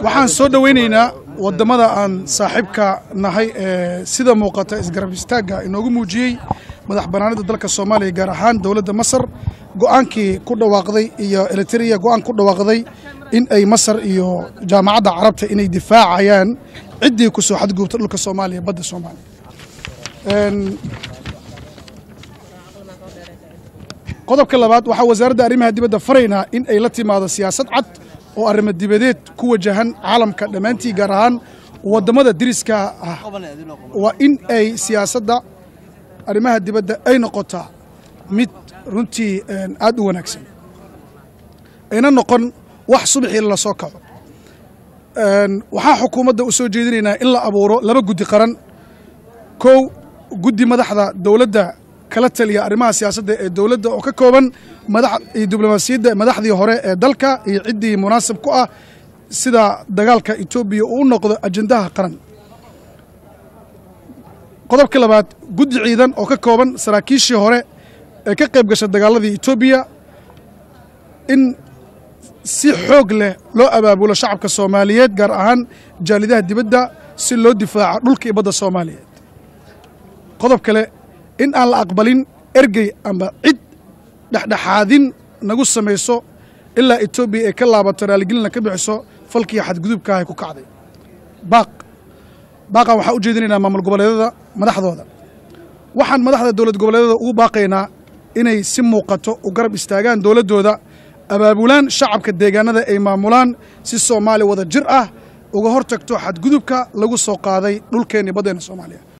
waxaan soo dhowaynaynaa wadamada aan saaxiibka nahay ee sida muuqata isgarab istaagga inoogu muujiyey madax banaanida dalka soomaaliya gaar ahaan dowladda masar go'aankii ku dhawaaqday iyo eritrea go'aan ku dhawaaqday in ay masar iyo jaamacadda carabta inay difaacayaan ciddii ku soo xadgubta dhulka soomaaliya badda soomaaliya qodobka labaad waxaa wasaaradda arrimaha dibadda faraynaa in ay la timaado siyaasad cad oo arrimo dibadeed ku wajahan caalamka dhammaantii gaar ahaan waddamada deriska ah waa in ay siyaasadda arrimaha dibadda ay noqotaa mid runtii aad u wanaagsan ayna noqon wax subaxii la soo kaco waxaa xukuumadda u soo jeedinaynaa in la abuuro laba guddi qaran kow guddi madaxda dowladda kala taliya arrimaha siyaasadda ee dowladda oo ka kooban madax iyo diblomaasiyadda madaxdii hore ee dalka iyo ciddii munaasib ku ah sida dagaalka etoobiya uu u noqdo ajendaha qaran qodobka labaad guddi ciidan oo ka kooban saraakiishii hore ee ka qayb gasha dagaaladii etoobiya in si xoog leh loo abaabulo shacabka soomaaliyeed gaar ahaan jaalidaha dibadda si loo difaaco dhulka iyo badda soomaaliyeed qodob kale in aan la aqbalin ergey ama cid dhexdhexaadin nagu samayso ilaa etoobiya ay ka laabato raaligelina ka bixiso falkii xadgudubkaahay ku kacday baaq baaqan waxaan u jeedinaynaa maamul goboleedyada madaxdooda waxaan madaxda dowlad goboleedyada ugu baaqaynaa inay si muuqato u garab istaagaan dowladdooda abaabulaan shacabka deegaanada ay maamulaan si soomaaliya wada jir ah uga hor tagto xadgudubka lagu soo qaaday dhulkeenni baddeenna soomaaliya